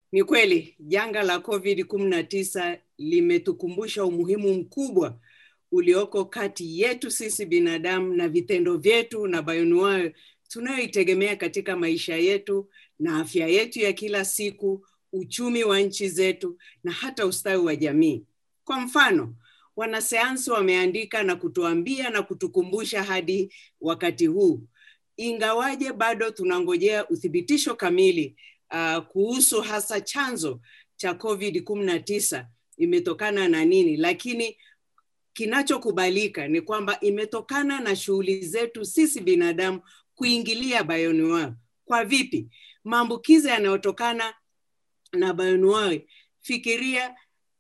Ni kweli janga la COVID-19 limetukumbusha umuhimu mkubwa ulioko kati yetu sisi binadamu na vitendo vyetu na bayonuayo tunayoitegemea katika maisha yetu na afya yetu ya kila siku, uchumi wa nchi zetu na hata ustawi wa jamii. Kwa mfano, wanasayansi wameandika na kutuambia na kutukumbusha hadi wakati huu, ingawaje bado tunangojea uthibitisho kamili uh, kuhusu hasa chanzo cha COVID-19 imetokana na nini, lakini kinachokubalika ni kwamba imetokana na shughuli zetu sisi binadamu kuingilia bioanuwai. Kwa vipi? Maambukizi yanayotokana na bioanuwai, fikiria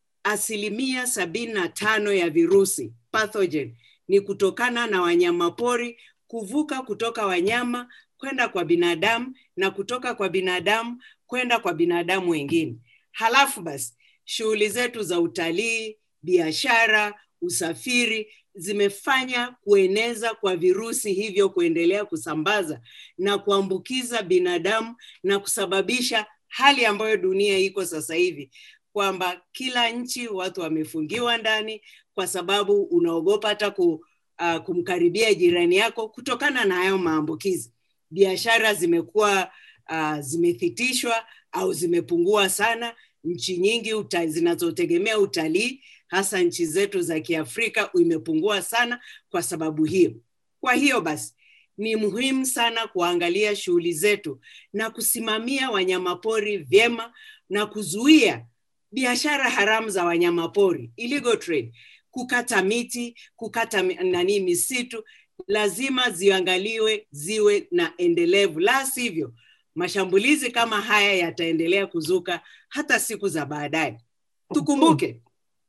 asilimia sabini na tano ya virusi pathogen ni kutokana na wanyamapori kuvuka kutoka wanyama kwenda kwa binadamu na kutoka kwa binadamu kwenda kwa binadamu wengine. Halafu basi shughuli zetu za utalii, biashara, usafiri zimefanya kueneza kwa virusi hivyo kuendelea kusambaza na kuambukiza binadamu na kusababisha hali ambayo dunia iko sasa hivi kwamba kila nchi watu wamefungiwa ndani kwa sababu unaogopa hata ku, uh, kumkaribia jirani yako kutokana na hayo maambukizi. Biashara zimekuwa uh, zimethitishwa au zimepungua sana. Nchi nyingi uta, zinazotegemea utalii hasa nchi zetu za Kiafrika imepungua sana kwa sababu hiyo. Kwa hiyo basi ni muhimu sana kuangalia shughuli zetu na kusimamia wanyamapori vyema na kuzuia biashara haramu za wanyamapori, illegal trade, kukata miti, kukata nani misitu, lazima ziangaliwe ziwe na endelevu, la sivyo mashambulizi kama haya yataendelea kuzuka hata siku za baadaye. Tukumbuke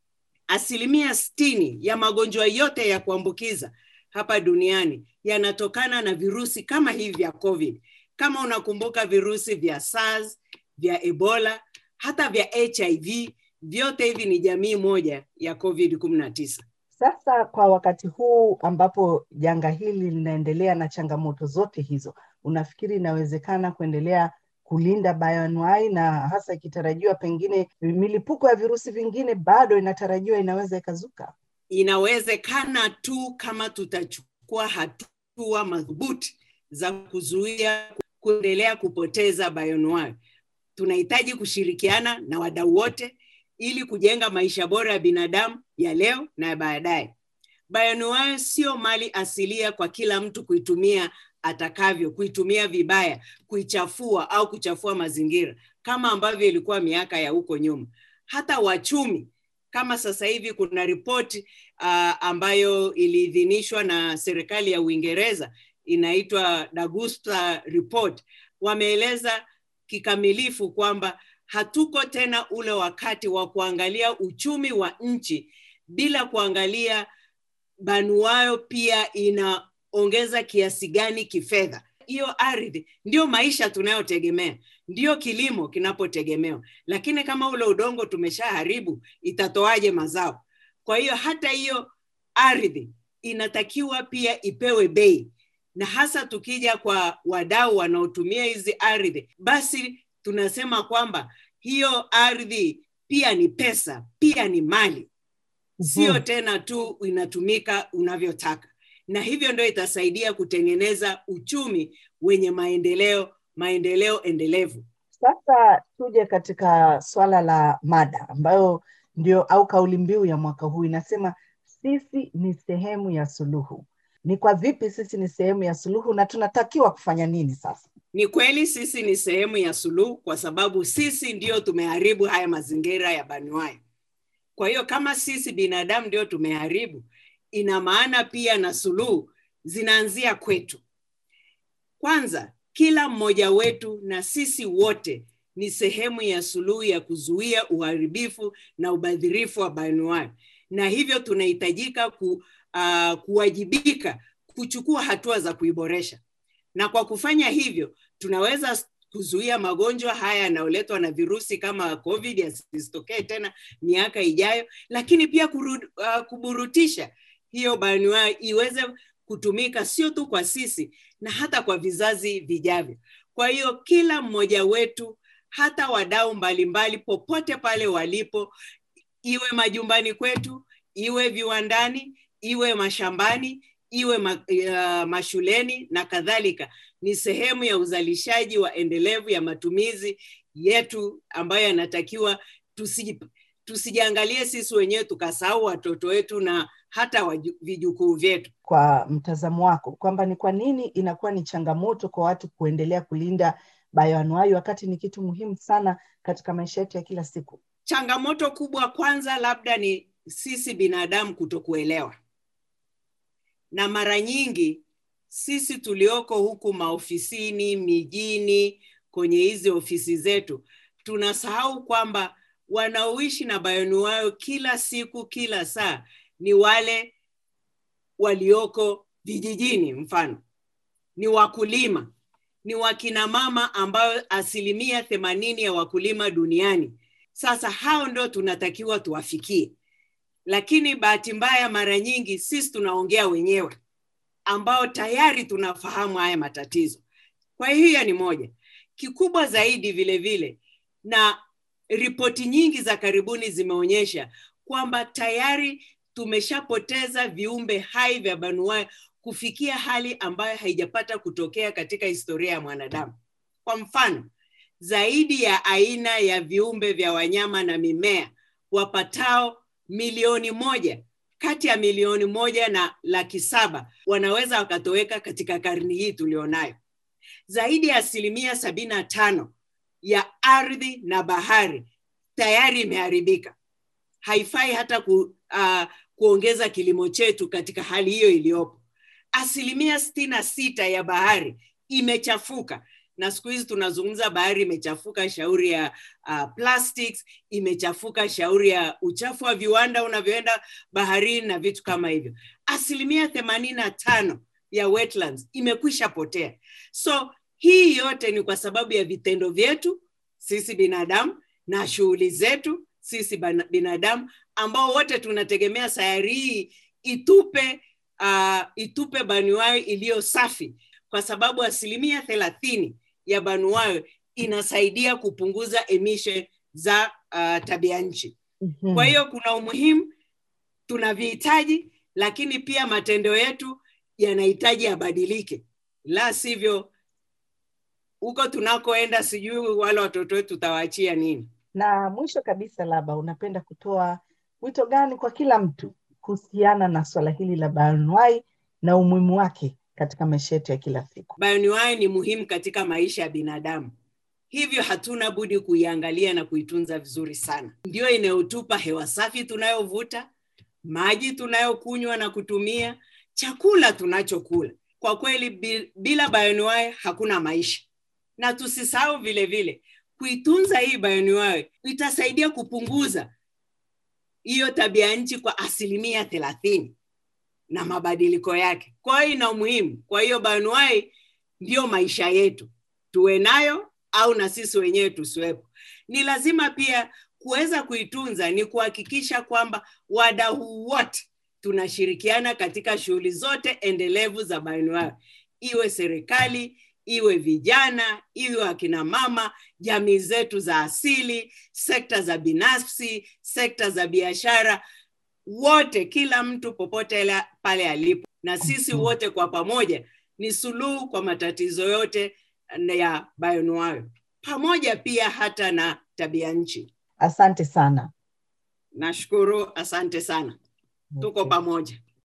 asilimia sitini ya magonjwa yote ya kuambukiza hapa duniani yanatokana na virusi kama hivi vya COVID. Kama unakumbuka virusi vya SARS, vya Ebola, hata vya HIV, vyote hivi ni jamii moja ya COVID-19. Sasa kwa wakati huu ambapo janga hili linaendelea na changamoto zote hizo, unafikiri inawezekana kuendelea kulinda bioanuai na hasa ikitarajiwa pengine milipuko ya virusi vingine bado inatarajiwa inaweza ikazuka? Inawezekana tu kama tutachukua hatua madhubuti za kuzuia kuendelea kupoteza bioanuai. Tunahitaji kushirikiana na wadau wote ili kujenga maisha bora ya binadamu ya leo na ya baadaye. Bioanuai sio mali asilia kwa kila mtu kuitumia atakavyo, kuitumia vibaya, kuichafua au kuchafua mazingira kama ambavyo ilikuwa miaka ya huko nyuma. Hata wachumi kama sasa hivi kuna ripoti uh, ambayo iliidhinishwa na serikali ya Uingereza inaitwa Dagusta Report, wameeleza kikamilifu kwamba hatuko tena ule wakati wa kuangalia uchumi wa nchi bila kuangalia banuayo pia inaongeza kiasi gani kifedha. Hiyo ardhi ndio maisha tunayotegemea, ndio kilimo kinapotegemewa, lakini kama ule udongo tumeshaharibu, itatoaje mazao? Kwa hiyo hata hiyo ardhi inatakiwa pia ipewe bei, na hasa tukija kwa wadau wanaotumia hizi ardhi, basi tunasema kwamba hiyo ardhi pia ni pesa, pia ni mali, sio tena tu inatumika unavyotaka, na hivyo ndio itasaidia kutengeneza uchumi wenye maendeleo, maendeleo endelevu. Sasa tuje katika swala la mada ambayo ndio au kauli mbiu ya mwaka huu inasema sisi ni sehemu ya suluhu. Ni kwa vipi sisi ni sehemu ya suluhu na tunatakiwa kufanya nini sasa? Ni kweli sisi ni sehemu ya suluhu kwa sababu sisi ndio tumeharibu haya mazingira ya banuai. Kwa hiyo kama sisi binadamu ndio tumeharibu, ina maana pia na suluhu zinaanzia kwetu. Kwanza, kila mmoja wetu na sisi wote ni sehemu ya suluhu ya kuzuia uharibifu na ubadhirifu wa banuai, na hivyo tunahitajika ku, uh, kuwajibika kuchukua hatua za kuiboresha na kwa kufanya hivyo tunaweza kuzuia magonjwa haya yanayoletwa na virusi kama COVID yasitokee tena miaka ijayo, lakini pia kurud, uh, kuburutisha hiyo banuai iweze kutumika sio tu kwa sisi na hata kwa vizazi vijavyo. Kwa hiyo kila mmoja wetu hata wadau mbalimbali popote pale walipo, iwe majumbani kwetu, iwe viwandani, iwe mashambani, iwe ma, uh, mashuleni na kadhalika, ni sehemu ya uzalishaji wa endelevu ya matumizi yetu ambayo yanatakiwa tusi, tusijiangalie sisi wenyewe tukasahau watoto wetu na hata waju, vijukuu vyetu. Kwa mtazamo wako, kwamba ni kwa nini inakuwa ni changamoto kwa watu kuendelea kulinda bayoanuai wakati ni kitu muhimu sana katika maisha yetu ya kila siku? Changamoto kubwa kwanza labda ni sisi binadamu kutokuelewa, na mara nyingi sisi tulioko huku maofisini, mijini, kwenye hizi ofisi zetu tunasahau kwamba wanaoishi na bayoanuai kila siku, kila saa ni wale walioko vijijini, mfano ni wakulima, ni wakina mama ambayo asilimia themanini ya wakulima duniani. Sasa hao ndo tunatakiwa tuwafikie, lakini bahati mbaya, mara nyingi sisi tunaongea wenyewe ambao tayari tunafahamu haya matatizo. Kwa hiyo ni moja kikubwa zaidi vile vile, na ripoti nyingi za karibuni zimeonyesha kwamba tayari tumeshapoteza viumbe hai vya banuai kufikia hali ambayo haijapata kutokea katika historia ya mwanadamu. Kwa mfano, zaidi ya aina ya viumbe vya wanyama na mimea wapatao milioni moja kati ya milioni moja na laki saba wanaweza wakatoweka katika karni hii tulionayo. Zaidi ya asilimia sabini na tano ya ardhi na bahari tayari imeharibika. Haifai hata ku, uh, kuongeza kilimo chetu katika hali hiyo iliyopo. Asilimia sitini na sita ya bahari imechafuka, na siku hizi tunazungumza bahari imechafuka, shauri ya uh, plastics imechafuka, shauri ya uchafu wa viwanda unavyoenda baharini na vitu kama hivyo. Asilimia themanini na tano ya wetlands imekwisha potea. So hii yote ni kwa sababu ya vitendo vyetu sisi binadamu na shughuli zetu sisi binadamu ambao wote tunategemea sayari hii itupe uh, itupe banuai iliyo safi, kwa sababu asilimia thelathini ya banuai inasaidia kupunguza emission za uh, tabia nchi. Mm-hmm. Kwa hiyo kuna umuhimu tunavihitaji, lakini pia matendo yetu yanahitaji yabadilike, la sivyo huko tunakoenda sijui wale watoto wetu tutawaachia nini. Na mwisho kabisa, labda unapenda kutoa wito gani kwa kila mtu kuhusiana na swala hili la bayoanuai na umuhimu wake katika maisha yetu ya kila siku? Bayoanuai ni muhimu katika maisha ya binadamu, hivyo hatuna budi kuiangalia na kuitunza vizuri sana. Ndiyo inayotupa hewa safi tunayovuta, maji tunayokunywa na kutumia, chakula tunachokula. Kwa kweli, bila bayoanuai hakuna maisha. Na tusisahau vile vile kuitunza hii bayoanuai itasaidia kupunguza hiyo tabia nchi kwa asilimia thelathini na mabadiliko yake. Kwa hiyo ina umuhimu. Kwa hiyo bayoanuai ndiyo maisha yetu, tuwe nayo au na sisi wenyewe tusiwepo. Ni lazima pia kuweza kuitunza, ni kuhakikisha kwamba wadau wote tunashirikiana katika shughuli zote endelevu za bayoanuai, iwe serikali iwe vijana, iwe akina mama, jamii zetu za asili, sekta za binafsi, sekta za biashara, wote, kila mtu popote pale alipo, na sisi wote kwa pamoja ni suluhu kwa matatizo yote ya bayoanuai, pamoja pia hata na tabia nchi. Asante sana. Nashukuru, asante sana. Tuko pamoja.